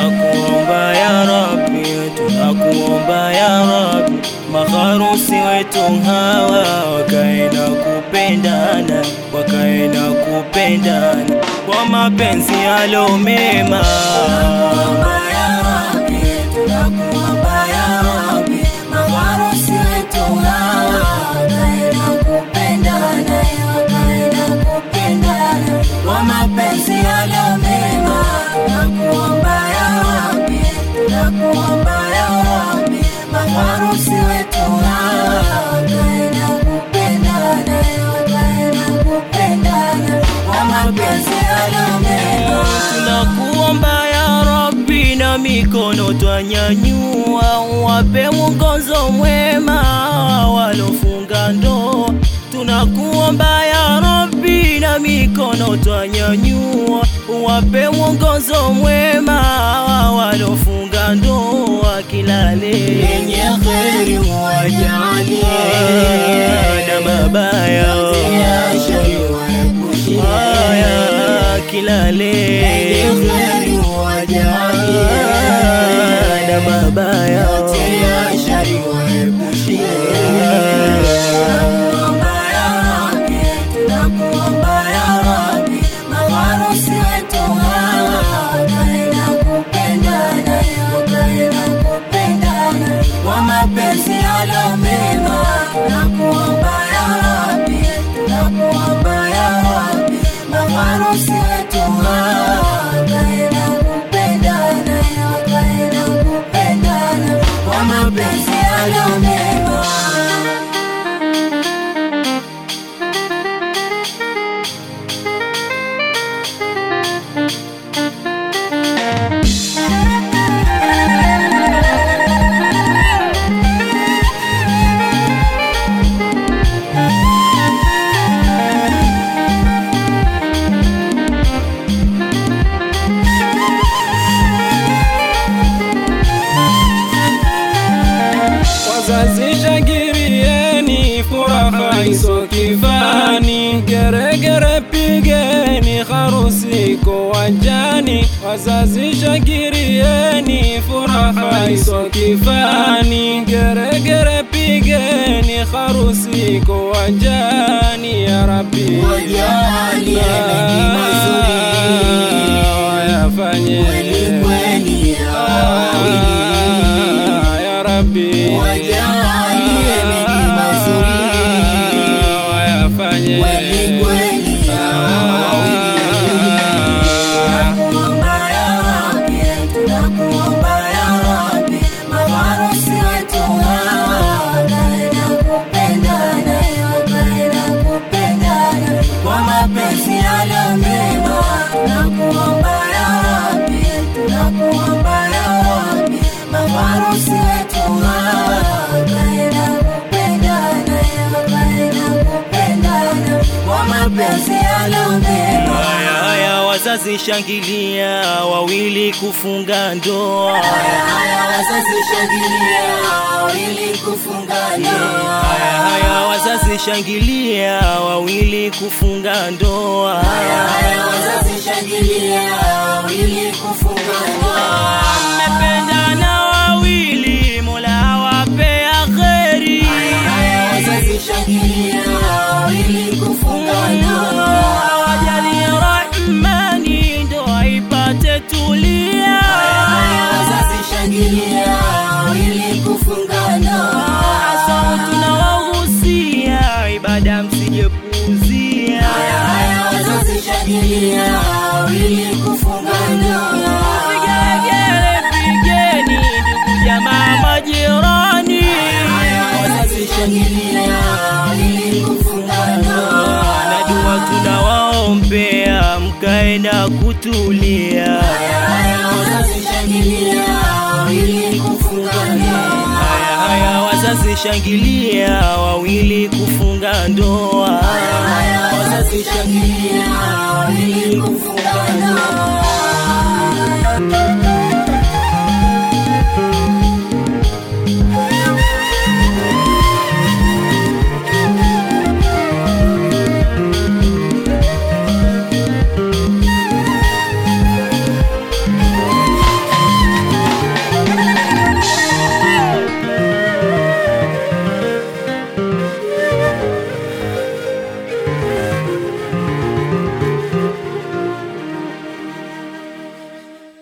tunakuomba ya Rabbi, tunakuomba ya Rabbi, maharusi wetu hawa wakae na kupendana, wakae na kupendana kwa mapenzi yalo mema. mapenzi yalo mema, tunakuomba ya Rabbi, tunakuomba ya Rabbi, maharusi wetu hawa wakae na kupendana, wakae na kupendana kwa mapenzi yalo mema. Tunakuomba ya Rabbi, na mikono twanyanyua, wape mwongozo mwema walofunga ndoa. Tunakuomba ya Rabbi, na mikono twanyanyua, wape mwongozo mwema walofunga ndoa, kilale Yenye kheri wajalie, na mabaya ya shari waepushie. haya kilale Yenye kheri wajalie, na mabaya ya shari waepushie. Tunakuomba ya Rabbi, tunakuomba ya Rabbi, maharusi wetu hawa wakae na kupendana, wakae na kupendana kwa mapenzi yalo mema. Tunakuomba ya Rabbi, tunakuomba ya Rabbi, maharusi wetu hawa wakae na kupendana, wakae na kupendana kwa mapenzi yalo mema. Wazazi shangilieni, furaha iso kifani, geregere pigeni, harusi iko wanjani. Wazazi shangilieni, furaha iso kifani, geregere pigeni, harusi iko wanjani. Ya Rabbi, Wajalie mengi mazuri, wayafanye kweli kweli ya wawili. ya Rabbi, Wajalie mengi mazuri, wayafanye kweli kweli ya wawili. Tunakuomba ya Rabbi, tunakuomba ya Rabbi, maharusi wetu hawa wakae na kupendana, wakae na kupendana kwa mapenzi yalo mema. Tunakuomba ya Rabbi, tunakuomba ya Rabbi, maharusi wetu hawa wakae na kupendana, wakae na kupendana kwa mapenzi yalo mema. haya haya, wazazi shangilia, wawili kufunga ndoa. Haya wazazi shangilia ili kufunga ndoa. Haya haya, wazazi shangilia, wawili kufunga ndoa. Haya wazazi shangilia ili kufunga ndoa. Mmependana wawili, Mola awapea kheri. Haya wazazi shangilia ili kufunga ndoa. Awajalie Rahmani, ndoa ipate tulia. Haya wazazi shangilia ili kufunga ndoa. Hasa tunawahusia ibada msijepuuzia. Haya wazazi shangilia ili kufunga ndoa. Vigelegele pigeni, ndugu jamaa majirani. Wazazi shangilia ili kufunga ndoa. Na dua tunawaombea mkae na kutulia. Haya wazazi shangilia ili kufunga ndoa. Haya haya, wazazi shangilia, wawili kufunga ndoa. Haya wazazi shangilia